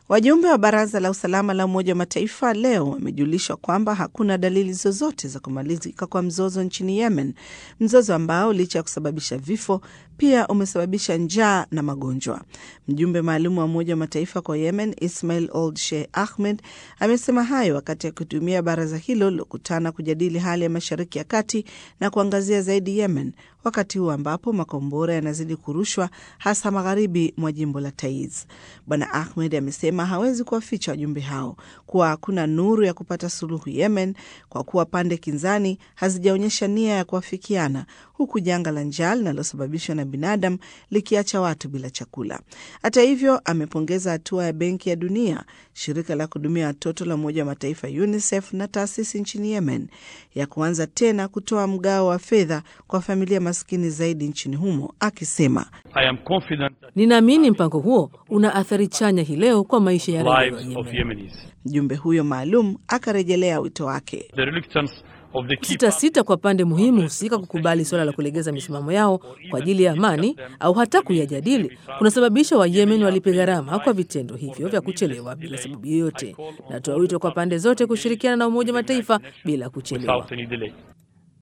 Wajumbe wa Baraza la Usalama la Umoja wa Mataifa leo wamejulishwa kwamba hakuna dalili zozote za kumalizika kwa mzozo nchini Yemen, mzozo ambao licha ya kusababisha vifo pia umesababisha njaa na magonjwa. Mjumbe maalum wa Umoja wa Mataifa kwa Yemen, Ismail Old Sheikh Ahmed, amesema hayo wakati akitumia baraza hilo lilokutana kujadili hali ya Mashariki ya Kati na kuangazia zaidi Yemen, wakati huu ambapo makombora yanazidi kurushwa hasa magharibi mwa jimbo la Taiz. Bwana Ahmed amesema hawezi kuwaficha wajumbe hao kuwa hakuna nuru ya kupata suluhu Yemen kwa kuwa pande kinzani hazijaonyesha nia ya kuafikiana, huku janga la njaa linalosababishwa na binadamu likiacha watu bila chakula. Hata hivyo, amepongeza hatua ya Benki ya Dunia, shirika la kuhudumia watoto la Umoja wa Mataifa UNICEF na taasisi nchini Yemen ya kuanza tena kutoa mgao wa fedha kwa familia maskini zaidi nchini humo, akisema Ninaamini mpango huo una athari chanya hii leo kwa maisha ya raia wa Yemen. Mjumbe huyo maalum akarejelea wito wake Sitasita kwa pande muhimu husika kukubali suala la kulegeza misimamo yao kwa ajili ya amani au hata kuyajadili kunasababisha Wayemen walipe gharama kwa vitendo hivyo vya kuchelewa bila sababu yoyote. Natoa wito kwa pande zote kushirikiana na Umoja wa Mataifa bila kuchelewa.